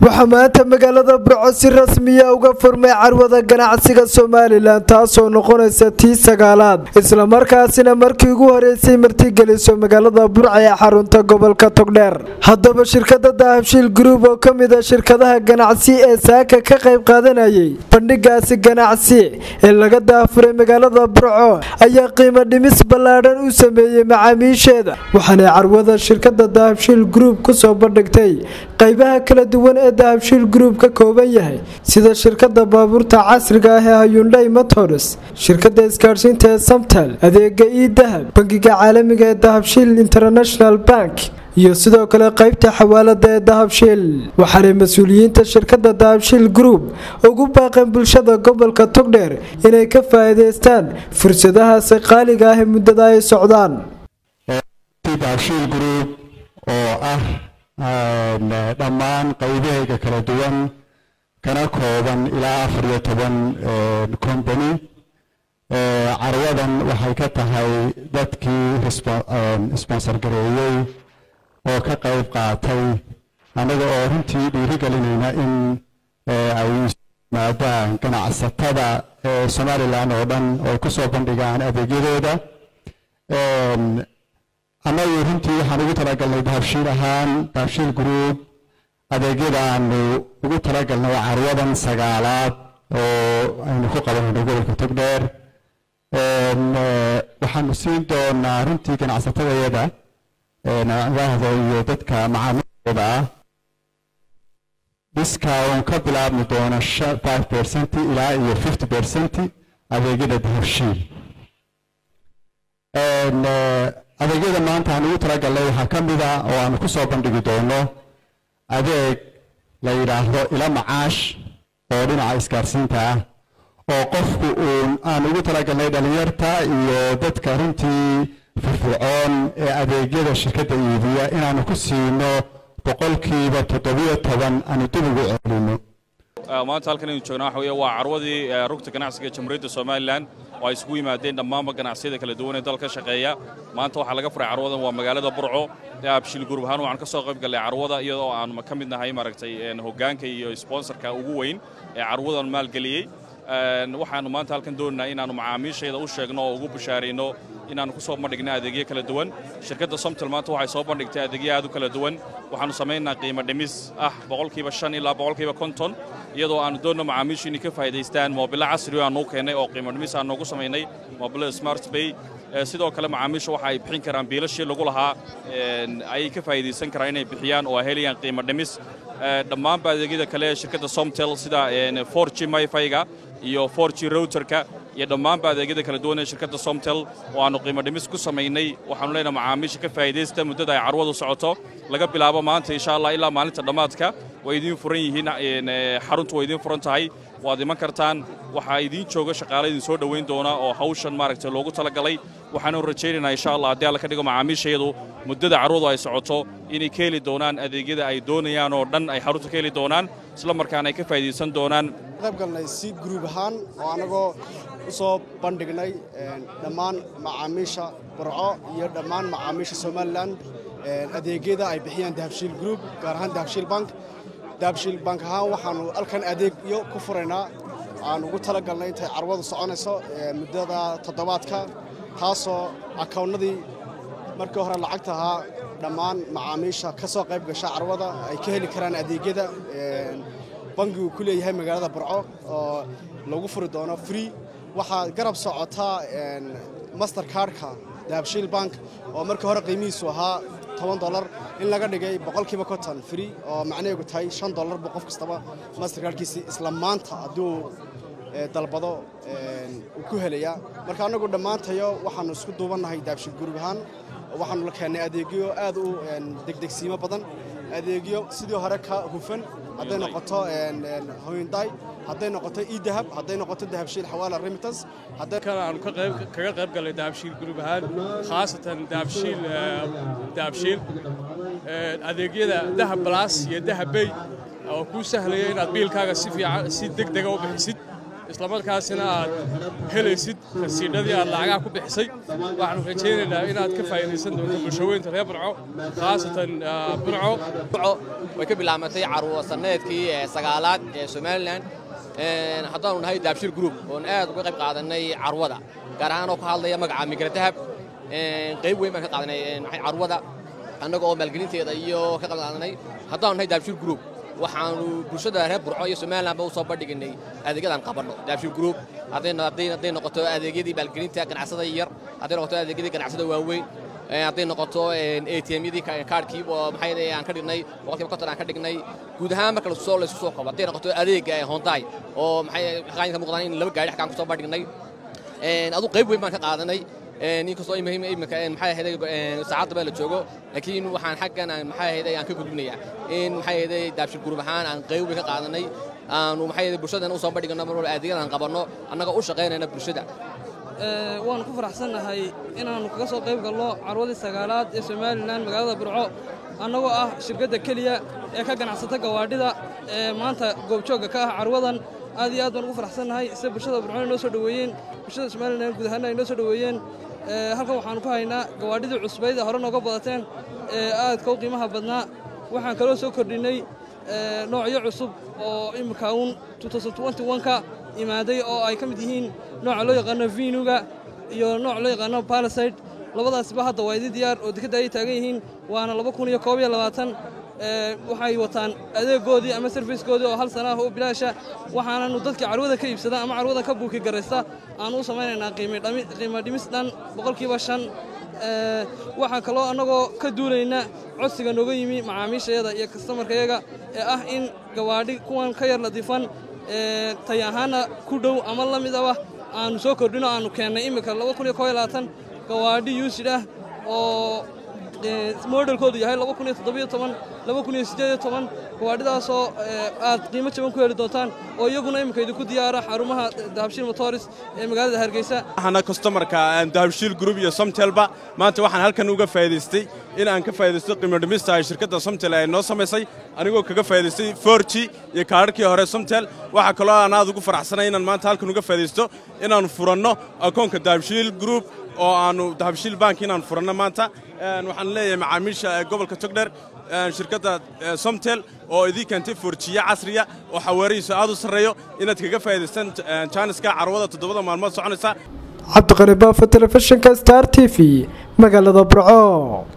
waxaa maanta magaalada burco si rasmiya uga furmay carwada ganacsiga somalilan taasoo noqonaysa tii sagaalaad islamarkaasina markii ugu horeysay martigeliso magaalada burca ee xarunta gobolka togdheer haddaba shirkada dahabshiil gruub oo ka mid a shirkadaha ganacsi ee saaka ka qayb qaadanayay bandhigaasi ganacsi ee laga daafuray magaalada burco ayaa qiimo dhimis ballaadhan u sameeyey macaamiisheeda waxaanay carwada shirkada dahabshiil gruub kusoo bandhigtay qaybaha kala duwan ee dahabshiil gruub ka kooban yahay sida shirkada baabuurta casriga ah ee hayundhay motors shirkada isgaadhsiinta ee samtal adeega ii dahab bangiga caalamiga ee dahabshiil international bank iyo sidoo kale qaybta xawaalada ee dahabshiil waxaanay mas-uuliyiinta shirkada dahabshiil gruub ugu baaqeen bulshada gobolka togdheer inay ka faa'iidaystaan fursadahaasi qaaliga ah ee muddada ay socdaan dahabshiil gruub oo ah dhammaan qaybahayga kala duwan kana kooban ilaa afar iyo toban company carwadan waxay ka tahay dadkii sponsor gareeyey oo ka qayb qaatay annaga oo runtii dhiirigelinayna in ay yimaadaan ganacsatada somalilan oo dhan oo ku soo bandhigaan adeegyadooda annagu runtii waxaan ugu talagalnay dahabshiil ahaan dahabshiil gruub adeegyada aanu ugu talagalnay waa carwadan sagaalaad oo aynu ku qabanayno gobolka togdheer waxaanu siin doonaa runtii ganacsatadayada nacdahda iyo dadka macaamiilooda ah discount ka bilaabmi doona five percent ilaa iyo fifty percent adeegyada dahabshiil adeegyada maanta aan ugu talagalnay waxaa ka mid a oo aanu ku soo bandhigi doono adeeg la yidhaahdo ila macaash oo dhinaca isgaarsiinta ah oo qofku uun aan ugu talagalnay dhalinyarta iyo dadka runtii firfircoon ee adeegyada shirkadda iibiya inaanu ku siino boqolkiiba toddobiyo toban aanu dib ugu celino maanta halkan aynu joognaa waxa weeye waa carwadii rugta ganacsiga jamhuuriyadda somalilan oo ay isugu yimaadeen dhammaanba ganacsiyada kala duwan ee dalka shaqeeya maanta waxaa laga furay carwadan waa magaalada burco abshil gurub ahaan waxaan ka soo qayb gallay carwada iyadoo aanu ka mid nahay maaragtay hoggaanka iyo sponsorka ugu weyn ee carwadan maalgeliyey waxaannu maanta halkan doonaynaa inaannu macaamiishayda u sheegno oo ugu bashaarayno inaannu ku soo bandhigna adeegyo kala duwan shirkadda somtal maanta waxay soo bandhigtay adeegyo aad u kala duwan waxaannu samaynaa qiimo dhimis ah boqolkiiba shan ilaa boqolkiiba konton iyadoo aannu doonno macaamiishu inay ka faa'idaystaan moobilo casri aan nuu keennay oo qiimo dhimis aan noogu samaynay moobilada smart bay sidoo kale macaamiishu waxa ay bixin karaan biilashii lagu lahaa ayay ka faa'iidaysan karaan inay bixiyaan oo ay helayaan qiimo dhimis dhammaanba adeegyada kale ee shirkadda somtel sida for g myfyga iyo for g routerka iyo dhammaanba adeegyada kala duwan ee shirkadda somtel oo aannu qiimo dhimis ku samaynay waxaanu leenahay macaamiisha ka faa'iidaysta muddada ay carwadu socoto laga bilaabo maanta insha allah ilaa maalinta dhammaadka way idiin furan yihiin xaruntu way idiin furan tahay waad iman kartaan waxaa idiin jooga shaqaale idin soo dhowayn doona oo hawshan maaragtay loogu talagalay waxaanu rajaynaynaa insha allah haddii alla ka dhigo macaamiishayadu muddada carwadu ay socoto inay ka heli doonaan adeegyada ay doonayaan oo dhan ay xarunta ka heli doonaan isla markaana ay ka faa'iidaysan doonaan qaybgalnay si gruub ahaan oo annagoo u soo bandhignay dhammaan macaamiisha burco iyo dhammaan macaamiisha somalilan adeegyada ay bixiyaan dahabshiil gruub gaar ahaan dahabshiil bank dahabshiil bank ahaan waxaannu halkan adeegyo ku furaynaa aan ugu talagalnay intay carwadu soconayso muddada toddobaadka taasoo akawnnadii markii hore lacagta ahaa dhammaan macaamiisha ka soo qayb gasha carwada ay ka heli karaan adeegyada bangigu ku leeyahay magaalada burco oo lagu furi doono free waxaa garab socotaa master kardka dahabshiil bank oo markii hore qiimihiisu ahaa toban dolar in laga dhigay boqolkiiba konton free oo macnaheegu tahay shan dollar buu qof kastaba master kardkiisi isla maanta hadduu dalbado uu ku helayaa marka annagu dhammaantayo waxaannu isku duubannahay dahabshiil gurub ahaan waxaannu la keennay adeegyo aad u degdegsiimo badan adeegyo sidii hore ka hufan hadday noqoto hoynday hadday noqoto idahab hadday noqoto dahabshiil xawaala remittance aanu kaga qayb gallay dahabshiil gurub ahaan khaasatan dahabshiil dahabshiil adeegyada dahab balaas iyo dahab bey oo kuu sahlaya inaad biilkaaga si fiican si deg dega u bixisid islamarkaasina aad helaysid rasiidhadii aad lacagaha ku bixisay waxaanu rajaynaynaa inaad ka faa'iidaysan doonto bulshaweynta reer burco khaasatan burco way ka bilaabmatay carwo sanneedkii sagaalaad ee somalilan haddaanu nahay daabshir group oon aad uga qayb qaadanay carwada gaar ahaan oo ka hadlaya magaca migra dahab qayb weyn baan ka qaadanay carwada annaga oo maalgelinteeda iyo ka qayb qaadanay haddaanu nahay daabshir group waxaanu bulshada reer burco iyo somalilanba u soo bandhiginay adeegyadan qabanno daabshir group hadday noqoto adeegyadii maalgelinta ganacsada yar hadday noqoto adeegyadii ganacsada waaweyn hadday noqoto atmyadii kaarhkii oo maxay aan ka dhignay boqolkiiba konton aan ka dhignay guud ahaan marka lasoo laysku soo koobo hadday noqoto adeega honday oo maxay qaanka muuqdaan in laba gaari xakaan ku soo bandhignay adu qayb weyn baan ka qaadanay inkastoo imika maxay ahayd saacadda baa la joogo laakiin waxaan xaggan aan maxay ahayd aan ka gudbinayaa in maxay ahayd daabshir gurub ahaan aan qayb weyn ka qaadanay aanu maxay ahayd bulshadan u soo bandhigano mar walba adeegyadan qabanno annaga u shaqaynayna bulshada waanu ku faraxsannahay inaannu kaga soo qayb galno carwadii sagaalaad ee somalilan magaalada burco annagoo ah shirkadda keliya ee ka ganacsata gawaadhida ee maanta goobjoogga ka ah carwadan aad iyo aad baan ugu faraxsannahay sida bulshada burcona inoo soo dhoweeyeen bulshada somalilan guud ahaanna ay noo soo dhoweeyeen halkan waxaannu ku haynaa gawaadhidii cusbayd hore nooga badateen ee aadka u qiimaha badnaa waxaan kaloo soo kordhinnay noocyo cusub oo imika uun ka imaaday oo ay ka mid yihiin nooca loo yaqaano vinuga iyo nooc loo yaqaano balaside labadaasba hadda waa idin diyaar oo dekadda ayay taagan yihiin waana waxay wataan adeegoodii ama sarfiskoodii oo hal sana ah oo bilaasha waxaananu dadkii carwada ka iibsada ama carwada ka buuki garaysta aanu u samaynaynaa qiimo dhimis dhan boqolkiiba shan waxaan kaloo annagoo ka duulayna codsiga nooga yimi macaamiishayada iyo kastamarkayaga ee ah in gawaadhi kuwan ka yar ladiifan tay ahaana ku dhow ama la mid aba aanu soo kordhino aanu keennay iminka gawaadhi yuusid ah oo modelkoodu yahay gawaadhidaasoo aad qiimo jaban ku heli doontaan oo iyaguna iminka idinku diyaara xarumaha dahabshiil motoris ee magaalada hargeysa waxaana kostomarka dahabshiil group iyo somtelba maanta waxaan halkan uga faa'iidaystay in aan ka faa'iidaysto qiimo dhimista ay shirkadda somtel ay noo samaysay anigoo kaga faa'iidaystay forji iyo kaadharkii hore somtel waxaa kaloo aan aad ugu faraxsanay inaan maanta halkan uga faa'iidaysto inaannu furanno akoonka dahabshiil group oo aannu dahabshiil bank inaan furanno maanta waxaan leeyahay macaamiisha gobolka togdher shirkadda somtel oo idii keentay forjiye casriya oo xawaarihiisu aad u sarreeyo inaad kaga faa'idaystaan jaaniska carwada toddobada maalmood soconaysa cabdiqani baafo telefishinka star t v magaalada burco